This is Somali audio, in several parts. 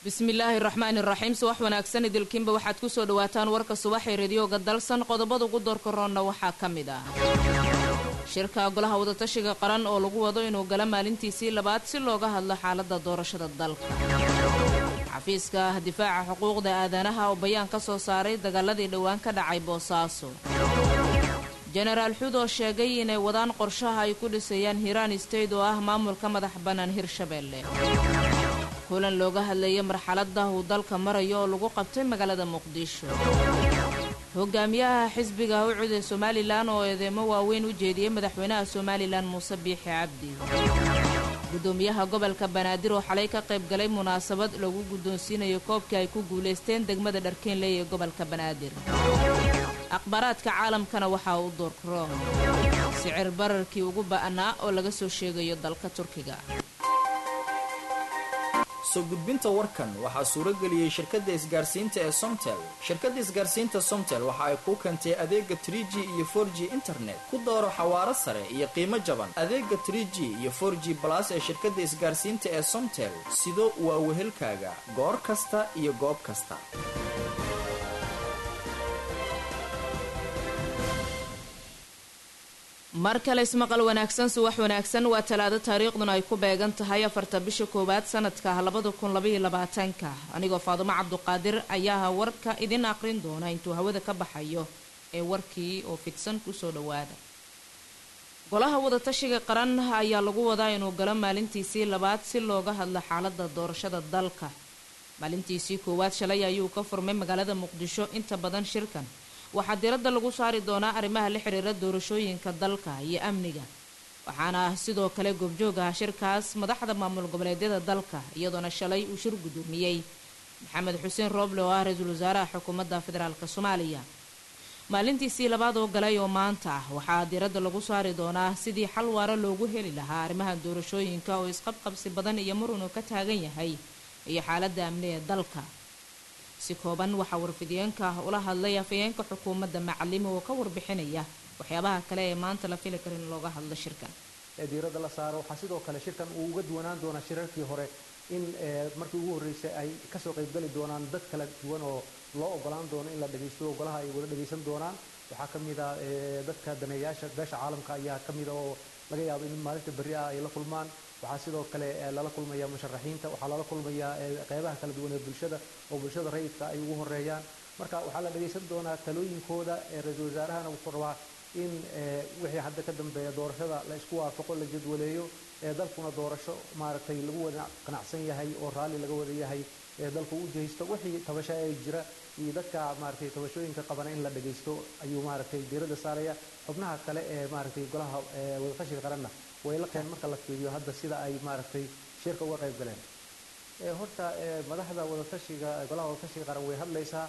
bismillaahi raxmaani raxiim subax wanaagsan idilkiinba waxaad kusoo dhawaataan warka subaxee radiyooga dalsan qodobada ugu doorka roonna waxaa ka mid ah shirka golaha wadatashiga qaran oo lagu wado inuu gala maalintiisii labaad si looga hadlo xaalada doorashada dalka xafiiska difaaca xuquuqda aadanaha oo bayaan ka soo saaray dagaaladii dhowaan ka dhacay boosaaso jenaraal xuud oo sheegay inay wadaan qorshaha ay ku dhisayaan hiiraan state oo ah maamulka madax bannaan hirshabeelle kulan looga hadlayay marxalada uu dalka marayo oo lagu qabtay magaalada muqdisho hogaamiyaha xisbiga ucud ee somalilan oo eedeemo waaweyn u jeediyey madaxweynaha somalilan muuse biixi cabdi gudoomiyaha gobolka banaadir oo xalay ka qayb galay munaasabad lagu guddoonsiinayo koobkii ay ku guulaysteen degmada dharkeenley ee gobolka banaadir akhbaaraadka caalamkana waxaa u doorkaro sicir bararkii ugu ba'naa oo laga soo sheegayo dalka turkiga soo gudbinta warkan waxaa suuro geliyey shirkadda isgaarsiinta ee somtel shirkadda isgaarsiinta somtel waxa ay kuu keentay adeega trie g iyo for g internet ku dooro xawaaro sare iyo qiimo jaban adeega trie g iyo for g balas ee shirkadda isgaarsiinta ee somtel sido waa wehelkaaga goor kasta iyo goob kasta mar kale ismaqal wanaagsan subax wanaagsan waa talaado taariikhduna ay ku beegan tahay afarta bisha koowaad sanadka labada kun labaiyo labaatanka anigoo faadumo cabduqaadir ayaa warka idin aqrin doona intuu hawada ka baxayo ee warkii oo fidsan kusoo dhawaada golaha wadatashiga qaran ayaa lagu wadaa inuu galo maalintiisii labaad si looga hadlo xaalada doorashada dalka maalintiisii koowaad shalay ayuu ka furmay magaalada muqdisho inta badan shirkan waxaa diradda lagu saari doonaa arrimaha la xiriira doorashooyinka dalka iyo amniga waxaana sidoo kale goobjoogaha shirkaas madaxda maamul goboleedyada dalka iyadoona shalay uu shir gudoomiyey maxamed xuseen rooble oo ah ra-iisul wasaaraha xukuumadda federaalk soomaaliya maalintiisii labaad oo galay oo maanta ah waxaa diradda lagu saari doonaa sidii xal waara loogu heli lahaa arrimaha doorashooyinka oo isqabqabsi badan iyo marunuu ka taagan yahay iyo xaaladda amni ee dalka si kooban waxaa warfidiyeenka ula hadlay afayeenka xukuumadda macalimo oo ka warbixinaya waxyaabaha kale ee maanta la fili kara in looga hadlo shirkan ee diiradda la saaro waxaa sidoo kale shirkan uu uga duwanaan doonaa shirarkii hore in markii ugu horreysay ay kasoo qaybgali doonaan dad kala duwan oo loo ogolaan doono in la dhagaysto golaha ay wada dhagaysan doonaan waxaa ka mid a dadka daneeyaasha beesha caalamka ayaa ka mida oo laga yaabo in maalinta berri ah ay la kulmaan waxaa sidoo kale lala kulmaya musharaxiinta waxaa lala kulmayaa qeybaha kala duwan ee bulshada oo bulshada rayidka ay ugu horeeyaan marka waxaa la dhagaysan doonaa talooyinkooda ra-iisul wasaarahana wuxuu rabaa in wixii hadda ka dambeeya doorashada la isku waafaqo la jadwaleeyo ee dalkuna doorasho maaragtay lagu wada qanacsan yahay oo raalli laga wada yahay ee dalku u jehaysto wixii tabasho ee jira iyo dadka maaragtay tabashooyinka qabana in la dhagaysto ayuu maaragtay diiradda saaraya xubnaha kale ee maaragtay golaha wadatashiga qaranna way la keen marka la fiiriyo hadda sida ay maaragtay shirka uga qayb galeen horta madaxda wadatashiga golaha wadatashiga qaran way hadlaysaa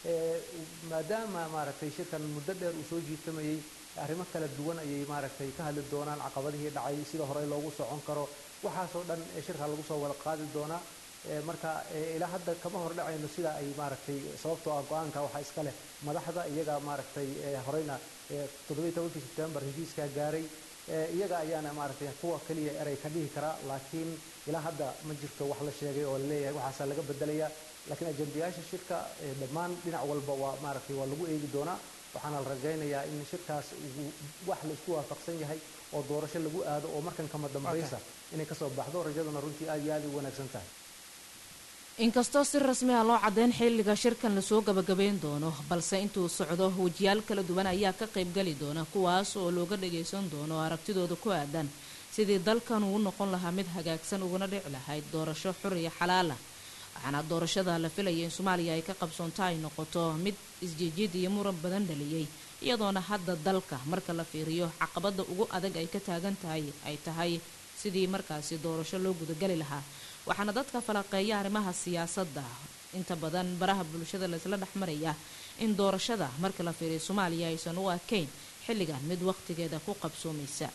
maadaama maaragtay shirkan muddo dheer uu soo jiitamayey arrimo kala duwan ayay maaragtay ka hadli doonaan caqabadihii dhacay sida hore loogu socon karo waxaasoo dhan shirka lagu soo wada qaadi doonaa marka ilaa hadda kama hor dhacayno sida ay maaragtay sababtoo ah go-aanka waxaa iska leh madaxda iyaga maaragtay horeyna toddobiyi tobankii sebtembar heshiiskaa gaaray iyaga ayaana maaragtay kuwa keliya erey ka dhihi karaa laakiin ilaa hadda ma jirto wax la sheegay oo laleeyahay waxaasaa laga bedelaya laakiin ajendayaasha shirka dhammaan dhinac walba waa maaragtay waa lagu eegi doonaa waxaana la rajaynayaa in shirkaas wax la isku waafaqsan yahay oo doorasho lagu aado oo markan kama dambaysa inay kasoo baxdo rajaduna runtii aad iyo aad u wanaagsan tahay inkastoo si rasmi ah loo caddeyn xilliga shirkan lasoo gabagabayn doono balse intuu socdo wejiyaal kala duwan ayaa ka qaybgali doona kuwaas oo looga dhagaysan doono aragtidooda ku aadan sidii dalkan uu noqon lahaa mid hagaagsan uguna dhici lahayd doorasho xur iyo xalaala waxaana doorashada la filaya in soomaaliya ay ka qabsoonto ay noqoto mid isjiijid iyo muran badan dhaliyey iyadoona hadda dalka marka la fiiriyo caqabada ugu adag ay ka taagan tahay ay tahay sidii markaasi doorasho loo gudagali lahaa waxaana dadka falaqeeya arrimaha siyaasadda inta badan baraha bulshada laisla dhexmaraya in doorashada marka la fiiriyo soomaaliya aysan u arkayn xilligan mid waqtigeeda ku qabsoomaysa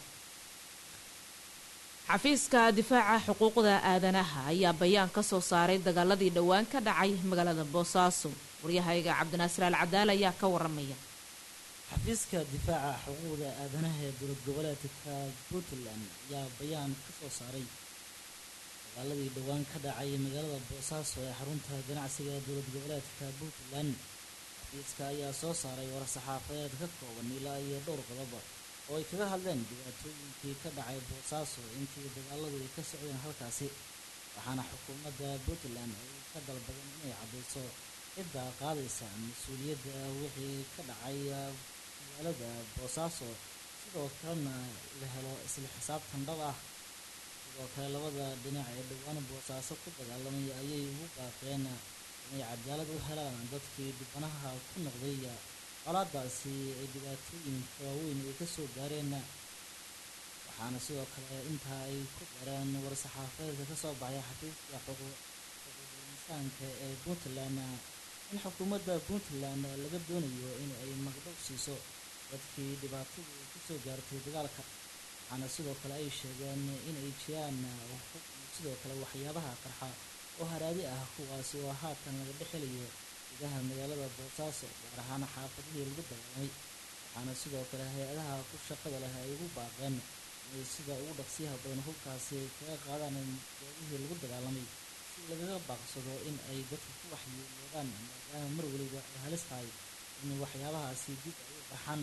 xafiiska difaaca xuquuqda aadanaha ayaa bayaan ka soo saaray dagaaladii dhowaan ka dhacay magaalada boosaaso waryahayga cabdinaasir al cadaal ayaa ka waramaya xafiiska difaaca xuquuqda aadanaha ee dowlad goboleedka puntland ayaa bayaan ka soo saaray dagaaladii dhowaan ka dhacay magaalada boosaaso ee xarunta ganacsiga ee dowlad goboleedka puntland xafiiska ayaa soo saaray war-saxaafadeed ka kooban ilaa iyo dhowr qodob oo ay kaga hadleen dhibaatooyinkii ka dhacay boosaaso intii dagaaladu ay ka socdeen halkaasi waxaana xukuumadda puntland ay ka dalbadeen inay caddayso cidda qaadaysa mas-uuliyadda wixii ka dhacay magaalada boosaaso sidoo kalena la helo isla xisaabtan dhab ah sidoo kale labada dhinac ee dhowaan boosaaso ku dagaalamay ayay ugu baaqeen inay cadaalad u helaan dadkii dhibanaha ku noqday colaadaasi ay dhibaatooyinka waaweyn ay kasoo gaareen waxaana sidoo kale intaa ay ku dareen war-saxaafadeedka kasoo baxay xafiiska xuquuqul insaanka ee puntland in xukuumadda puntland laga doonayo in ay magdhow siiso dadkii dhibaatadu kasoo gaartay dagaalka waxaana sidoo kale ay sheegeen inay jiraan sidoo kale waxyaabaha qarxa oo haraadi ah kuwaasi oo haatan laga dhexelayo gudaha magaalada boosaaso gaar ahaan xaafadihii lagu dagaalamay waxaana sidoo kale hay-adaha ku shaqada leh ay ugu baaqeen inay sida ugu dhaqsiyaha badan hubkaasi ay kaga qaadaan goobihii lagu dagaalamay si lagaga baaqsado in ay dadka ku waxyeeloodaan maadaama mar weliba ay halis tahay in waxyaabahaasi dib ay u baxaan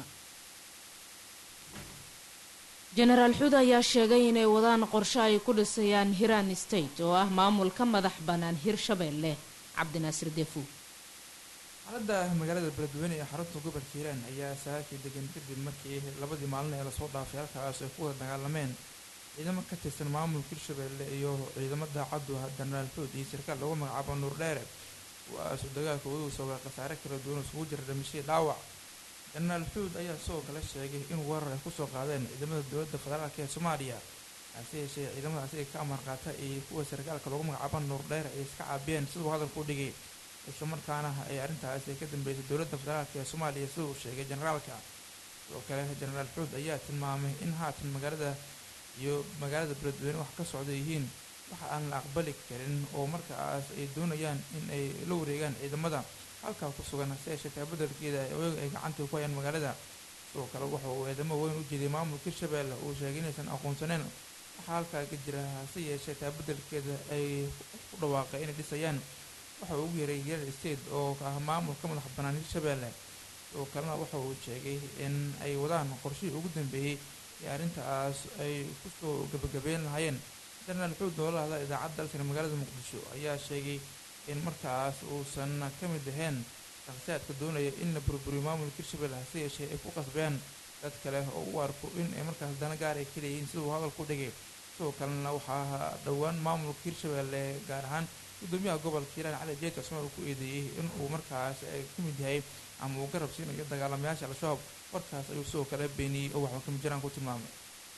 jenaraal xuud ayaa sheegay inay wadaan qorshe ay ku dhisayaan hiran state oo ah maamulka madax bannaan hirshabeelle cabdinaasir defu xaaladda magaalada beledweyne ee xarunta gobolka hiiraan ayaa sahaakii degan kadib markii labadii maalin ee lasoo dhaafay halkaas ay ku wada dagaalameen ciidamo ka tirsan maamulka hirshabeelle iyo ciidamo daacaddu ah jenaraal xuud iyo sarkaal lagu magacaabo nuur dheere kuwaasuu dagaalka ugu sabay khasaare kala duwan isugu jira dhimashii dhaawac jenaraal xuud ayaa sidoo kale sheegay in weerar ay kusoo qaadeen ciidamada dowladda federaalk ee soomaaliya hase yeeshee ciidamadaasi ay ka amar qaata iyo kuwa sarkaalka lagu magacaabo nuur dheer ay iska caabiyeen siduu hadalku u dhigay islamarkaana ay arrintaasi ka dambeysay dowladda federaalk ee soomaaliya sida uu sheegay generaalka sidoo kale jenaraal xuud ayaa tilmaamay in haatan magaalada iyo magaalada beledweyne wax ka socda yihiin waxa aan la aqbali karin oo markaas ay doonayaan in ay la wareegaan ciidamada halkaa ku sugan hase yeeshee taabadelkeeda ay gacanta ku hayaan magaalada sidoo kale waxa uu eedamo weyn u jeeday maamulka hirshabeelle uu sheegay inaysan aqoonsaneyn waxaa halkaa ka jira hase yeeshee taabadelkeeda ay ku dhawaaqay inay dhisayaan waxa uu ugu yaray real state oo ah maamul ka madax bannaan hirshabeelle sidoo kalena waxa uu sheegay in ay wadaan qorshihii ugu dambeeyey ee arrintaas ay kusoo gabagabeyn lahaayeen jenaraal xuud oo la hadla idaacadda dalkani magaalada muqdisho ayaa sheegay in markaas uusan ka mid ahayn shakhsiyaadka doonaya in la burburiyo maamulka hirshabelle hase yeeshee ay ku qasbeen dad kale oo u arko in ay markaas dana gaar ay ka leeyihiin siduu hadalku dhigay sidoo kalena waxaa dhowaan maamulka hirshabelle gaar ahaan gudoomiyaha gobolka hiiraan cali jeed cusmaan uu ku eedeeyey in uu markaas ka mid yahay ama uu garab siinayo dagaalamayaasha al-shabaab warkaas ayuu sidoo kale beeniyey oo waxba kama jiraan ku tilmaamay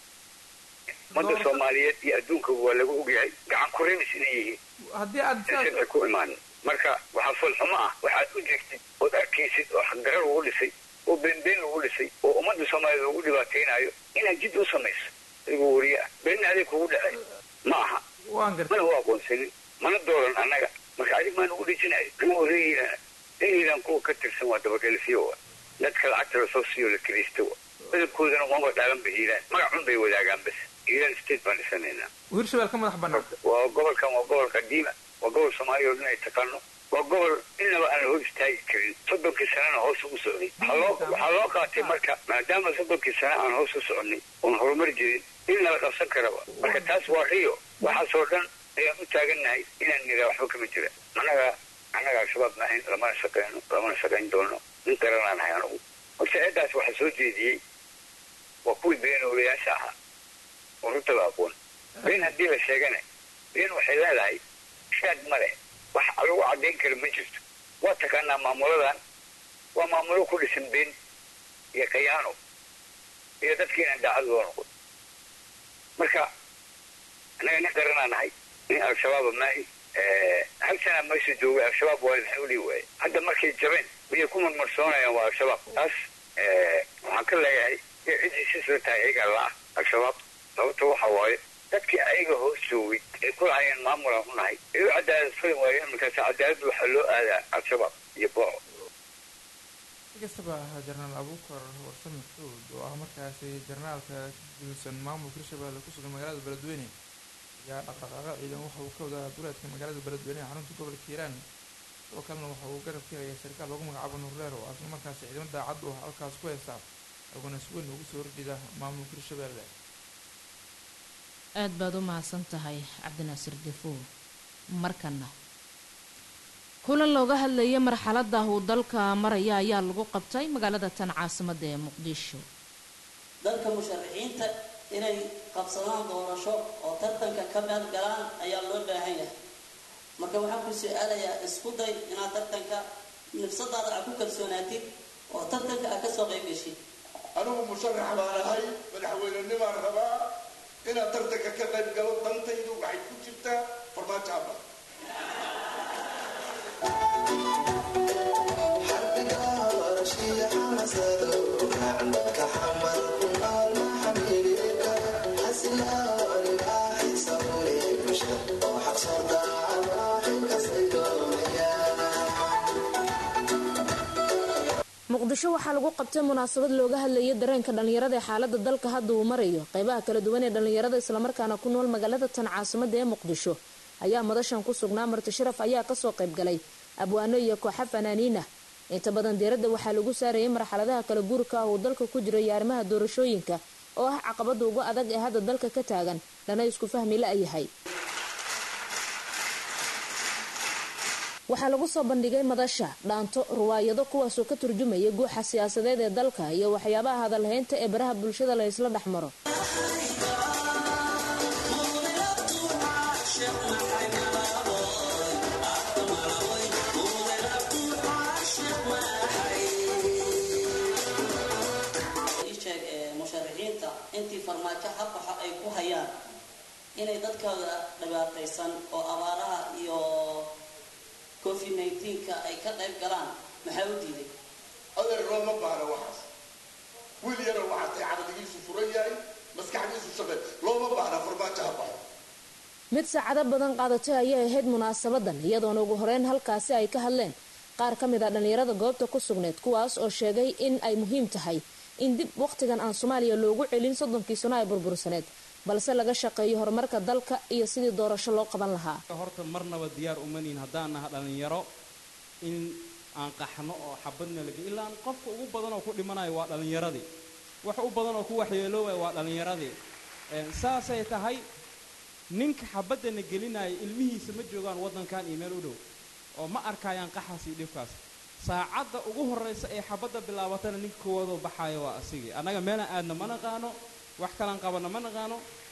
ummadda soomaaliyeed iyo adduunka waa lagu ogyahay gacan kurimis inay yihiin haddii aad sharci ku imaan marka waxaa foolxumo ah waxaad u jirtid ood arkaysid oo xaqdarar lagu dhisay oo beenbeen lagu dhisay oo ummadda soomaaliyeed lagu dhibaataynayo inaad jid u samayso adigoo wariye ah beenna adig kugu dhacay ma aha waan gartay mana u aqoonsanin mana dooran annaga marka adig maa nagu dhijinayo kama horeeyana inaydan kuwa ka tirsan waa dabagelisiyo wa dadka lacagta lasoo siiyo la kiraysta wa badabkoodana umaba dhaalan ba hiiraan magacun bay wadaagaan bas hiiraan state baan dhisanaynaa hirshabelle ka madax bannaan waa gobolkan waa gobolka diima waa gobol soomaaliya oo dhan ay taqaano waa gobol inaba aan la hor istaagi karin soddonkii sanana hoos ugu socday waxaa loo qaatay marka maadaama soddonkii sana aan hoos u soconay oon horumar jirin in nala qabsan karaba marka taas waa riyo waxaasoo dhan ayaan u taagannahay inaan niraa waxba kama jira annaga annaga al-shabaab maahayn lamana shaqeyno lamana shaqayn doono nin garanaan hay anugu horta eeddaas waxaa soo jeediyey waa kuwii beenoolayaasha ahaa oo runtaba aqoon been haddii la sheegana been waxay leedahay shaad ma leh wax lagu caddayn kara ma jirto waa taqaanaa maamuladan waa maamulo ku dhisan been iyo kayaano iyo dadka inaan daacad loo noqon marka annaga nin qaranaa nahay nin al-shabaaba maahi hal sanaa meesha joogay al-shabaab waa maxay u dhihi waaye hadda markay jabeen miyay ku marmarsoonayaan waa al-shabaab taas waxaan ka leeyahay ciddii sisla tahay ayagaa la ah al-shabaab sababta waxa waaye dadkii ayaga hoos joogay ay ku lahayeen maamulaan u nahay ay u cadaalad fali waayeen markaas cadaaladda waxaa loo aadaa al-shabaab iyo booco si kastaba ahaa jenaraal abuukar warsame xuud oo ah markaasi jenaraalka ka gudsan maamulka hirshabelle ku sugan magaalada beledweyne ayaa dhaqdhaqaaqa ciidan waxa uu ka wadaa duleedka magaalada beledweyne ee xarunta gobolka hiiraan sidoo kalena waxa uu garab ka helaya sarkaal lagu magacaabo nuurleer oo asla markaasi ciidamo daacad u ah halkaas ku haysta aguna si weyn ugu soo horjeeda maamulka hirshabeelle aad baad u mahadsan tahay cabdinaasir defow markana kulan looga hadlayay marxalada uu dalka maraya ayaa lagu qabtay magaalada tan caasimada ee muqdisho dalka musharaxiinta inay qabsadaan doorasho oo tartanka ka meel galaan ayaa loo baahan yahay marka waxaan ku su-aalayaa isku day inaad tartanka nafsadaada aad ku kalsoonaatid oo tartanka aad kasoo qayb geshid anigu musharax baan ahay madaxweynenimaan rabaa inaad tartanka ka qayb galo dantaydu waxay ku jirtaa farmaajo abba muqdisho waxaa lagu qabtay munaasabad looga hadlayay dareenka dhallinyarada ee xaalada dalka hadda uu marayo qeybaha kala duwan ee dhallinyarada islamarkaana ku nool magaalada tan caasimada ee muqdisho ayaa madashan ku sugnaa marti sharaf ayaa kasoo qaybgalay abwaano iyo kooxa fanaaniinah inta badan diiradda waxaa lagu saarayay marxaladaha kala guurka ah uu dalka ku jiro iyo arrimaha doorashooyinka oo ah caqabada ugu adag ee hadda dalka ka taagan lana isku fahmi la-yahay waxaa lagu soo bandhigay madasha dhaanto ruwaayado kuwaasoo ka turjumaya guuxa siyaasadeed ee dalka iyo waxyaabaha hadalhaynta ee baraha bulshada la isla dhex maro sheeg musharaxiinta intii farmaajo habbaxa ay ku hayaan inay dadkooda dhibaataysan oo abaaraha iyo covid nneteen-ka ay ka qayb galaan maxaa u diiday adeer looma baahna waxaas wiil yaro waxaa tay caqligiisu furan yahay maskaxdiisu shaqey looma baahna farmaajo ha baxo mid saacado badan qaadatay ayay ahayd munaasabadan iyadoona ugu horeyn halkaasi ay ka hadleen qaar ka mid a dhallinyarada goobta ku sugneed kuwaas oo sheegay in ay muhiim tahay in dib wakhtigan aan soomaaliya loogu celin soddonkii sano ay burbursaneed balse laga shaqeeyo horumarka dalka iyo sidii doorasho loo qaban lahaa horta marnaba diyaar umanihin haddaan naha dhallinyaro in aan qaxno oo xabadna lage ilaa qofka ugu badan oo ku dhimanayo waa dhallinyaradii wax u badan oo ku waxyeeloobaya waa dhallinyaradii saasay tahay ninka xabadana gelinaya ilmihiisa ma joogaan waddankan iyo meel u dhow oo ma arkayaan qaxaas iyo dhibkaas saacadda ugu horraysa ee xabadda bilaabatana ninka koowaadoo baxayo waa asigii annaga meelaan aadna ma naqaano wax kalaan qabanna ma naqaano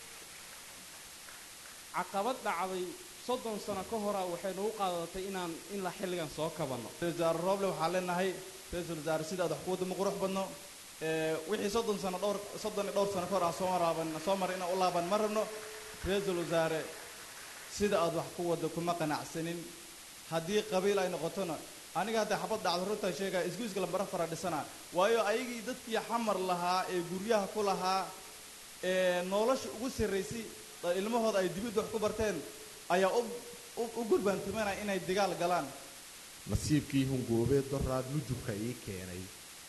caqabad dhacday soddon sano ka hora waxay nagu qaadatay inaan in la xilligan soo kabanno wasaare rooble waxaan leenahay ra-iisul wasaare sidaad wax kuwadda ma qurux badno wixii soddon sano dhowr soddon iyo dhowr sano ka hor aan soo maraaban soo maray inaan u laaban ma rabno ra-iisul wasaare sida aad wax ku wadda kuma qanacsanin haddii qabiil ay noqotona aniga hadda xabad dhacdo runtaa sheegaya isguiska lambara fara dhisana waayo ayagii dadkii xamar lahaa ee guryaha ku lahaa ee nolosha ugu sarraysay ilmahooda ay dibidda wax ku barteen ayaa u gurbaantumanaya inay dagaal galaan nasiibkii hungoobeed doraad nujubka ii keenay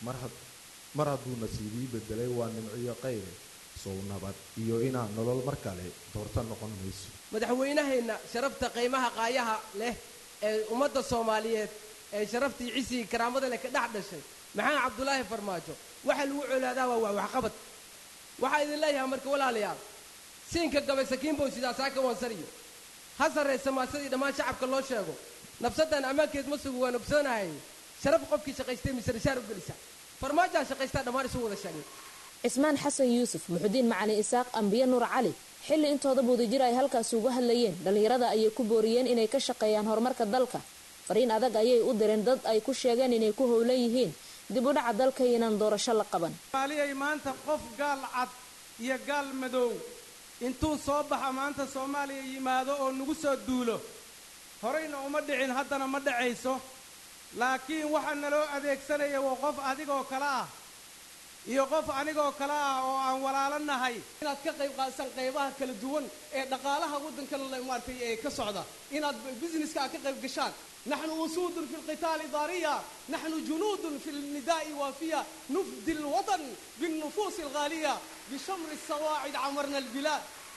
mar hadduu nasiibii bedelay waa nimciyo qaybe sow nabad iyo inaan nolol mar kale doorto noqon mayso madaxweynaheenna sharafta qiimaha qaayaha leh ee ummadda soomaaliyeed ee sharaftii cisigii karaamada leh ka dhex dhashay maxamed cabdulaahi farmaajo waxa lagu colaadaa waa waa waxqabad waxaa idin leeyahay marka walaalayaal siinka gabay sakiinbow sidaasaa ka wansariyo ha sarraysa maasadii dhammaan shacabka loo sheego nafsaddan ammaankeed ma sugu waan ogsoonahay sharaf qofkii shaqaystay mise rishaar u gelisa farmaajaa shaqaystaa dhammaan isu wada sheegay cismaan xasan yuusuf muxudiin macalin isaaq ambiye nuur cali xilli intooda budajir ay halkaasi uga hadlayeen dhallinyarada ayay ku booriyeen inay ka shaqeeyaan horumarka dalka fariin adag ayay u direen dad ay ku sheegeen inay ku howlan yihiin dib u dhaca dalka inaan doorasho la qaban soomaaliyay maanta qof gaal cad iyo gaal madow intuu soo baxa maanta soomaaliya yimaado oo nagu soo duulo horayna uma dhicin haddana ma dhacayso laakiin waxaa naloo adeegsanaya waa qof adigoo kale ah iyo qof anigoo kale ah oo aan walaalo nahay inaad ka qayb qaadsan qaybaha kala duwan ee dhaqaalaha waddankan maaragtay ee ka socda inaad businesska aad ka qayb gashaan نحن أسود في القتال ضارية نحن جنود في النداء وافية نفدي الوطن بالنفوس الغالية بشمر السواعد عمرنا البلاد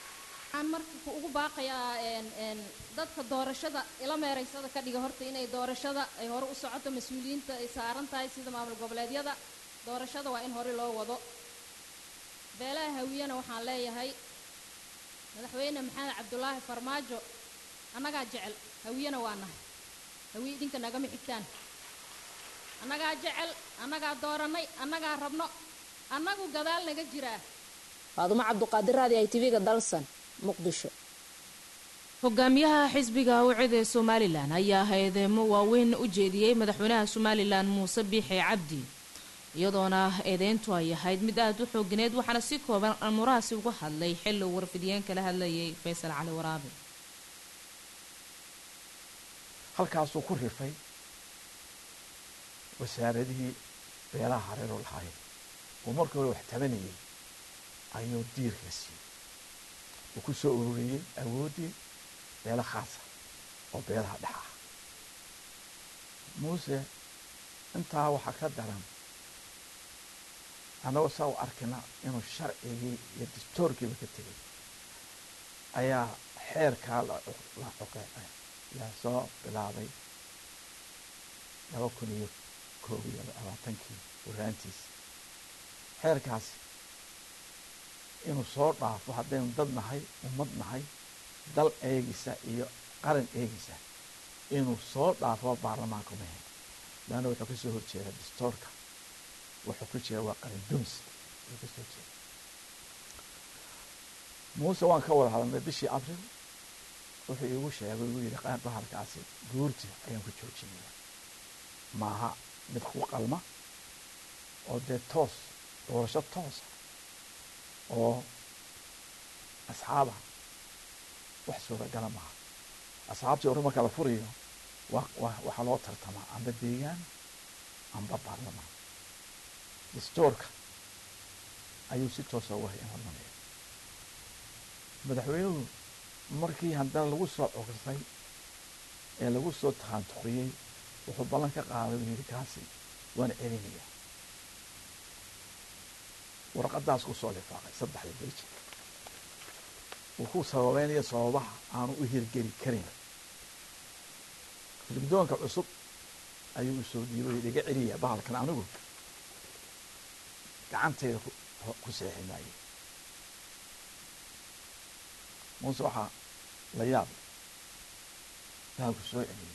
waxaan marka ku ugu baaqayaa een een dadka doorashada ila meeraysada ka dhiga horta inay doorashada ay hore u socoto mas-uuliyiinta ay saaran tahay sida maamul goboleedyada doorashada waa in hore loo wado beelaha hawiyana waxaan leeyahay madaxweyne maxamed cabdulaahi farmaajo annagaa jecel hawiyana waa nahay hawiye idinka nagama xigtaan annagaa jecel annagaa doorannay annagaa rabno annagu gadaal naga jiraa faadumo cabduqaadir raadi ay tv-ga dalsan muqdisho hogaamiyaha xisbiga awcid ee somalilan ayaa eedeemo waaweyn u jeediyey madaxweynaha somalilan muuse biixi cabdi iyadoona eedeyntu ay ahayd mid aada u xoogineed waxaana si kooban amurahaasi uga hadlay xilli uu warfidiyeen kala hadlayay faysal cali waraabe halkaasuu ku rifay wasaaradihii beelaha hareeroo lahaayeen uu markii hore wax tabanayay ayuu diirka siiyey uu ku soo ururiyey awooddii beelo khaasa oo beelaha dhex ah muuse intaa waxaa ka daran annagoo saa u arkina inuu sharcigii iyo dastoorkiiba ka tegay ayaa xeerkaa la coqeecay yaa soo bilaabay laba kun iyo koob iyo labaatankii waraantiisa xeerkaasi inuu soo dhaafo haddaynu dad nahay ummad nahay dal eegisa iyo qaran eegisa inuu soo dhaafo baarlamaanka mahe laanna wuxuu ka soo horjeeda dastoorka wuxuu ku jira waa qaran dumis ayuu ka soo jeeda muuse waan ka wada hadalnay bishii abril wuxuu iigu sheegay igu yidhi qaar bahalkaasi guurti ayaan ku joojinaya maaha mid ku qalma oo dee toos doorasho toosa oo asxaaba wax suuragala maaha asxaabtii hore marka la furayo wa wa waxaa loo tartamaa amba deegaan amba baarlamaan dastoorka ayuu si toosa uga imanaya madaxweynuhu markii haddana lagu soo cogsay ee lagu soo takhaantuqiyey wuxuu ballan ka qaaday uu yidhi kaasi waan celinaya warqadaas ku soo lifaaqay saddexda beji uu ku sababeynaya sababaha aanu u hirgeli karin guddoonka cusub ayuu u soo dhiibay iga celiya bahalkan anigu gacanteyda ku seexi maaye muuse waxaa la yaab bahalku soo celiyey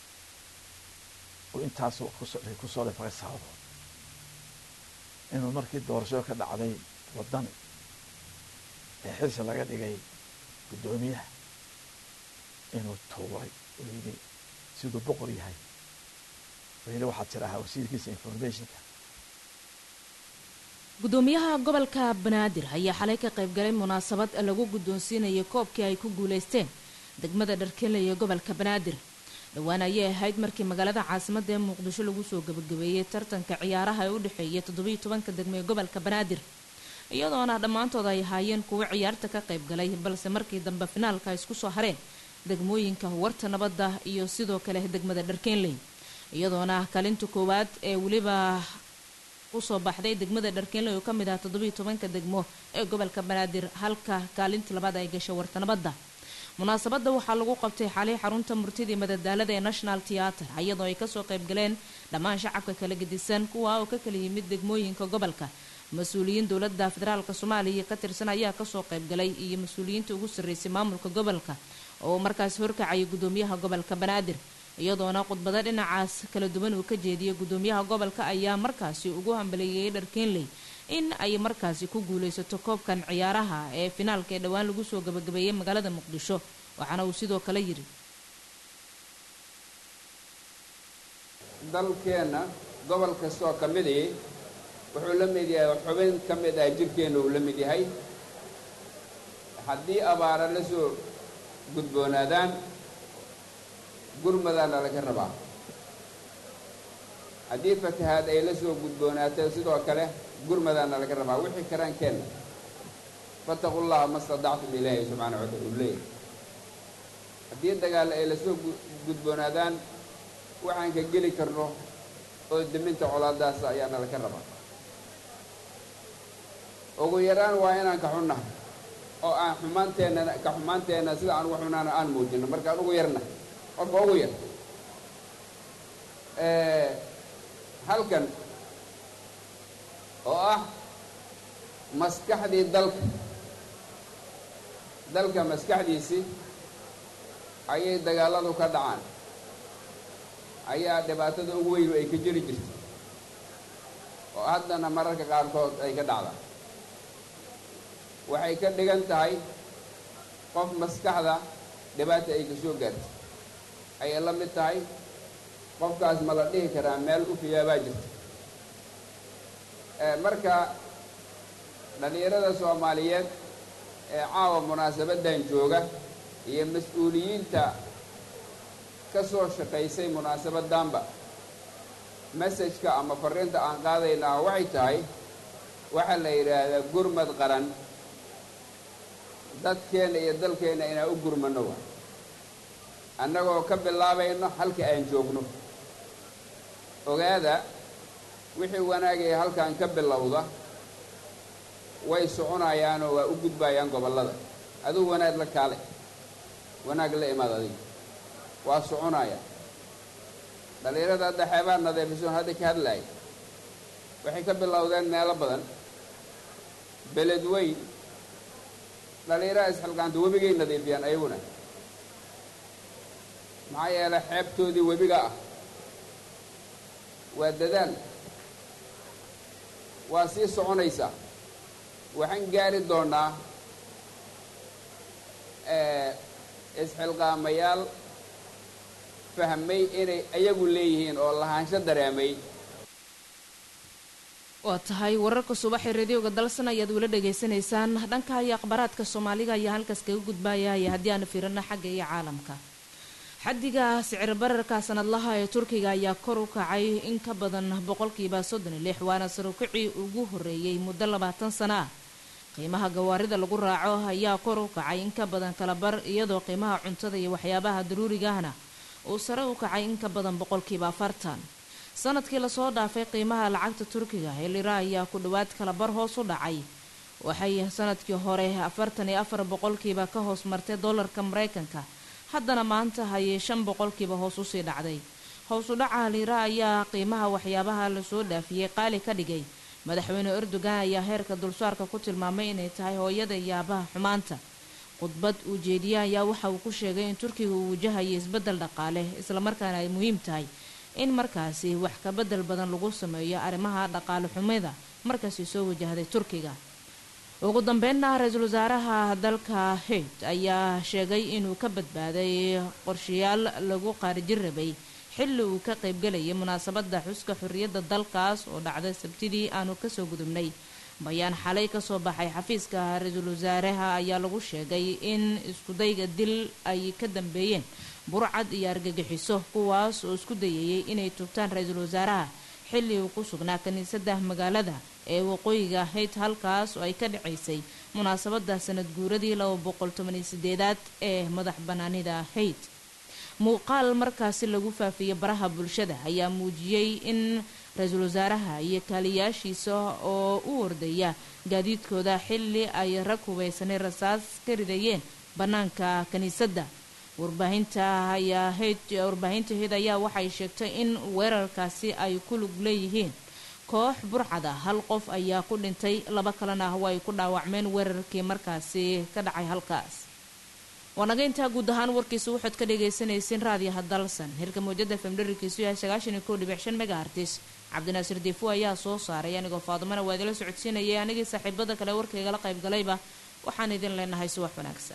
oo intaas ku soo lifaqay sababood inuu markii doorashada ka dhacday waddani ee xilsi laga dhigay guddoomiyaha inuu tuuray oo yidhi siduu boqor yahay oo yidhi waxaad tirahaa wasiirkiisa informationka gudoomiyaha gobolka banaadir ayaa xalay ka qaybgalay munaasabad lagu guddoonsiinayay koobkii ay ku guulaysteen degmada dharkele ee gobolka banaadir dhowaan ayay ahayd markii magaalada caasimadda ee muqdisho lagu soo gabagabeeyey tartanka ciyaaraha ee u dhexeeyay toddobiyo tobanka degmo ee gobolka banaadir iyadoona dhammaantood ay ahaayeen kuwo ciyaarta ka qaybgalay balse markii dambe finaalka ay isku soo hareen degmooyinka warta nabadda iyo sidoo kale degmada dharkeenley iyadoona kaalinta koowaad ee weliba usoo baxday degmada dharkeenley oo ka mid ah toddobiyo tobanka degmo ee gobolka banaadir halka kaalinta labaad ay gashay warta nabadda munaasabadda waxaa lagu qabtay xalay xarunta murtidii madadaalada ee national theatre iyadoo ay kasoo qaybgaleen dhammaan shacabka kala gedisan kuwa oo ka kala yimid degmooyinka gobolka mas-uuliyiin dowladda federaalk soomaaliya ka tirsan ayaa kasoo qaybgalay iyo mas-uuliyiinta ugu sarreysay maamulka gobolka oo markaasi horkacayay gudoomiyaha gobolka banaadir iyadoona khudbado dhinacaas kala duwan uu ka jeediyay gudoomiyaha gobolka ayaa markaasi ugu hambaleeyay dharkeenley in ay markaasi ku guulaysato koobkan ciyaaraha ee finaalka ee dhowaan lagu soo gabagabeeyey magaalada muqdisho waxaana uu sidoo kale yidhi dalkeenna gobol kastoo ka midii wuxuu la mid yahay xubin ka mid ah jirkeenna uu la mid yahay haddii abaara la soo gudboonaadaan gurmadaana laga rabaa haddii fatahaad ay la soo gudboonaato sidoo kale gurmadaana laga rabaa wixii karaan keenna fataqu llaha ma stadactum ilaahi subxaana wa taala uu leeyahy haddii dagaal ay lasoo gudboonaadaan waxaan ka geli karno oo deminta colaadaas ayaana laga rabaa ugu yaraan waa inaan ka xunnahay oo aan xumaanteennana ka xumaanteenna sida aan ugu xunaana aan muujino markaan ugu yarna qofka ugu yar halkan oo ah maskaxdii dalka dalka maskaxdiisii ayay dagaalladu ka dhacaan ayaa dhibaatada ugu weynu ay ka jiri jirta oo haddana mararka qaarkood ay ka dhacdaa waxay ka dhigan tahay qof maskaxda dhibaata ay ka soo gaartay ayay la mid tahay qofkaas ma la dhihi karaa meel u fiyaabaa jirta marka dhallinyarada soomaaliyeed ee caawa munaasabaddan jooga iyo mas-uuliyiinta ka soo shaqaysay munaasabaddanba messajka ama farriinta aan qaadaynaa waxay tahay waxaa la yidhaahdaa gurmad qaran dadkeenna iyo dalkeenna inaan u gurmanno wa annagoo ka bilaabayno halka aan joogno ogaada wixii wanaagaya halkan ka bilowda way soconayaanoo waa u gudbayaan gobollada adigu wanaag la kaale wanaag la imaad adiga waa soconayaan dhallinyarada hadda xeebaa nadiifisoon hadda ka hadlaaya waxay ka bilowdeen meelo badan beled weyn dhallinyarada isxilqaanta webigay nadiifiyaan ayaguna maxaa yeelay xeebtoodii webiga ah waa dadaal waa sii soconaysaa waxaan gaari doonnaa isxilqaamayaal fahmay inay ayagu leeyihiin oo lahaansho dareemay waa tahay wararka subaxee radioga dalsan ayaad wala dhegaysanaysaan dhanka iyo akhbaaraadka soomaaliga ayaa halkaas kaga gudbaayaya haddii aanu fiirino xagga iyo caalamka xaddiga sicir bararka sanadlaha ee turkiga ayaa kor u kacay in ka badan boqolkiiba soddon iyo lix waana sarukicii ugu horreeyey muddo labaatan sano ah qiimaha gawaarida lagu raaco ayaa kor u kacay in ka badan kalabar iyadoo qiimaha cuntada iyo waxyaabaha daruurigaahna uu sare u kacay in ka badan boqolkiiba afartan sanadkii lasoo dhaafay qiimaha lacagta turkiga ee lira ayaa ku dhowaad kalabar hoos u dhacay waxay sanadkii hore afartan iyo afar boqolkiiba ka hoos martay dollarka mareykanka haddana maanta hayay shan boqolkiiba hoos usii dhacday hoos u dhaca lira ayaa qiimaha waxyaabaha lasoo dhaafiyey qaali ka dhigay madaxweyne erdogan ayaa heerka dulsaarka ku tilmaamay inay tahay hooyada iyo aabaha xumaanta khudbad uu jeediye ayaa waxa uu ku sheegay in turkiga uu wajahayo isbeddel dhaqaale islamarkaana ay muhiim tahay in markaasi wax ka bedel badan lagu sameeyo arrimaha dhaqaale xumida markaasi soo wajahday turkiga ugu dambeynna ra-iisul wasaaraha dalka hayd ayaa sheegay inuu ka badbaaday qorshayaal lagu qaarijin rabay xilli uu ka qaybgelayay munaasabadda xuska xorriyadda dalkaas oo dhacday sabtidii aanu kasoo gudubnay bayaan xalay kasoo baxay xafiiska ra-iisul wasaaraha ayaa lagu sheegay in iskudayga dil ay ka dambeeyeen burcad iyo argagixiso kuwaas oo isku dayayay inay tubtaan ra-iisul wasaaraha xilli uu ku sugnaa kiniisadda magaalada ee waqooyiga hayd halkaas oo ay ka dhacaysay munaasabadda sanad guuradii laba boqol tobaniyo sideedaad ee madax banaanida hayd muuqaal markaasi lagu faafiyey baraha bulshada ayaa muujiyey in ra-iisul wasaaraha iyo kaaliyaashiisa oo u ordaya gaadiidkooda xilli ay rag hubaysanay rasaas ka ridayeen bannaanka kiniisadda warbaahinta ayaa hayd warbaahinta hayd ayaa waxay sheegtay in weerarkaasi ay ku lug leeyihiin koox burcada hal qof ayaa ku dhintay laba kalena way ku dhaawacmeen weerarkii markaasi ka dhacay halkaas waanaga intaa guud ahaan warkiisa waxaad ka dhagaysanaysiin raadiyaha dalsan hirka mawjada femdharikiisu yahay sagaashan iyo kow dhibic shan megahartis cabdinaasir diifo ayaa soo saaray anigoo faadumana waa idila socodsiinayay anigii saaxiibada kale warkaygala qaybgalayba waxaan idin leenahay subax wanaagsan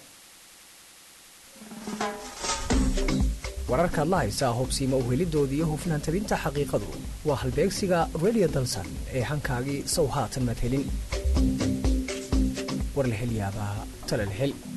wararkaad la haysaa hubsiima uhelidoodii iyo hufnaan tabinta xaqiiqadu waa halbeegsiga redio dalsan ee hankaagii sow haatan maad helin war la hel yaabaa tala la hel